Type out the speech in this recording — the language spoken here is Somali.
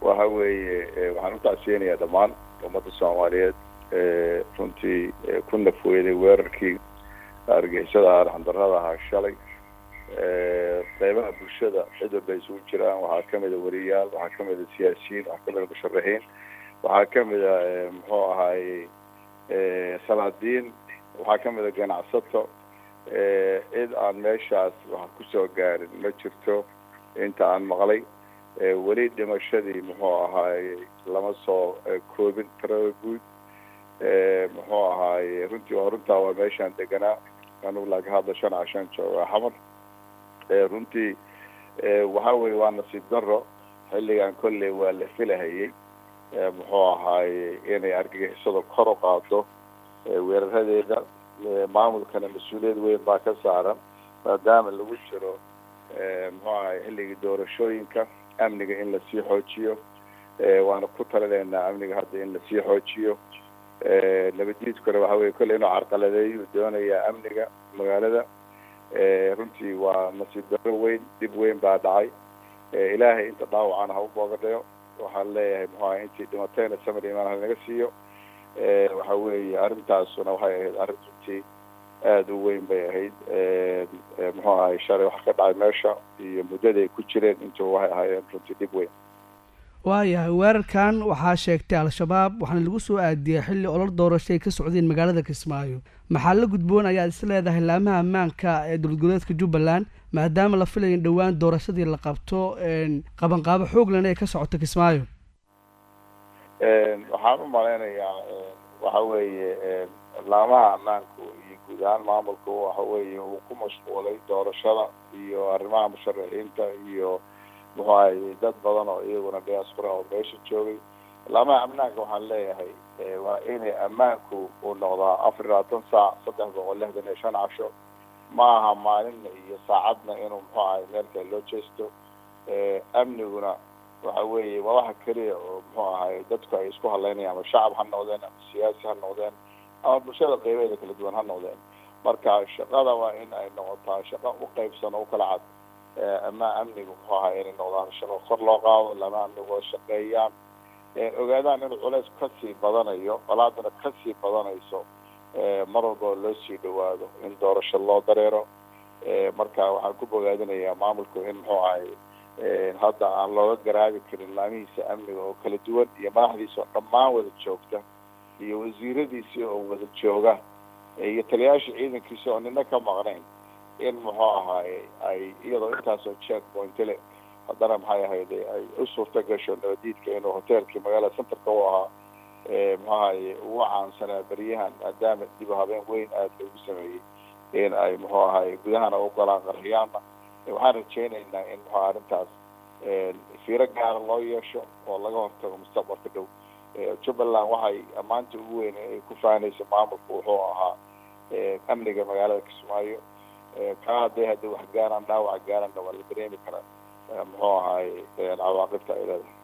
waxa weeye waxaan utacsiyanayaa dhammaan ummadda soomaaliyeed runtii ku nafweyday weerarkii argixisada arxandarrada ahaa shalay qeybaha bulshada cid walba isugu jiraan waxaa kamida wariyaal waxaa kamida siyaasiyiin waxaa kamida musharaxiin waxaa kamida muxuu ahaaye salaadiin waxaa kamida ganacsato cid aan meeshaas wax kusoo gaarin ma jirto inta aan maqlay weli dhimashadii muxuu ahaaye lama soo koobin tirada guud muxuu ahaaye runtii waa runtaa waa meeshaan deganaa anugu laga hadla shan cashan jooga xamar runtii waxa weye waa nasiib daro xilligan kolley waa la filahayay muxuu ahaaye inay argagixisadu kor u qaado weeraradeeda maamulkana mas-uuliyad weyn baa ka saaran maadaama lagu jiro muxuu ahay xilligii doorashooyinka amniga in lasii xoojiyo waana ku talinaynaa amniga hadda in lasii xoojiyo nabaddiidkuna waxa weye kolley inuu carqaladeeyu doonayaa amniga magaalada runtii waa nasiib daro weyn dib weyn baa dhacay ilaahay inta dhaawacana ha u boogadhayo waxaan leeyahay muxuu ahay intii dhimatayna samir imaan halinaga siiyo waxa weeye arrintaasuna waxay ahayd arrin runtii aada u weyn bay ahayd muxuu ahay shalay wax ka dhacay meesha iyo muddaday ku jireen intuba waxay ahaayeen runtii dhib weyn waayahay weerarkan waxaa sheegtay al-shabaab waxaana lagu soo aadiyey xilli olol doorasho ay ka socdeen magaalada kismaayo maxaa la gudboon ayaad is leedahay laamaha ammaanka ee dowladgoboleedka jubbaland maadaama la filayo in dhowaan doorashadii la qabto qabanqaabo xooglan ee ka socoto kismaayo waxaan u malaynayaa waxa weeye laamaha ammaanku iyo guud ahaan maamulku waxa weeye uu ku mashquulay doorashada iyo arrimaha musharaxiinta iyo muxuu ahay dad badan oo iyaguna diaspora oo meesha joogay laamaha amnaanka waxaan leeyahay waa inay ammaanku uu noqdaa afar iyo labaatan saac saddex boqol lixdan iyo shan casho ma aha maalinna iyo saacadna inuu muxuu ahay meel kale loo jeesto amniguna waxa weeye waa waxa keliya oo muxuu ahay dadku ay isku hadlaynayaan ama shacab ha noqdeen ama siyaasi ha noqdeen ama bulshada qeybeeda kala duwan ha noqdeen marka shaqada waa in ay noqotaa shaqo u qeybsan oo u kala cad ama amnigu muxuu ahaa inay noqdaan shaqo kor loo qaado lama amnigu oo shaqeeyaan ogaadaan inuu culeys kasii badanayo qolaadana kasii badanayso mar walba oo loo sii dhawaado in doorasho loo dareero marka waxaan ku bogaadinayaa maamulku in muxuu ahay hadda aan looga garaabi karin laamihiisa amniga oo kala duwan iyo madaxdiisa oo dhammaan wada joogta iyo wasiiradiisii oo wada jooga iyo taliyayaasha ciidankiisa oo nina ka maqnayn in muxuu ahaaye ay iyadoo intaasoo check pointile haddana maxay ahayde ay u suurta gasho nabadiidka inuu hoteelkii magaalada centerka u ahaa muxuu ahaye ugu caansanaa beryahan maadaama dib u habeen weyn aada loogu sameeyey in ay muxuu ahaye gudahana u galaan qarxiyaana waxaan rajeynaynaa in muxuu arrintaas fiiro gaara loo yeesho oo laga hortago mustaqbalka dhow jubbaland waxay ammaanta ugu weyn ay ku faanaysa maamulku wuxuu ahaa amniga magaalada kismaayo kaa hadday haddi wax gaaraan dhaawac gaarana waa la dareemi karaa muxuu ahaay cawaaqibta ay leedahay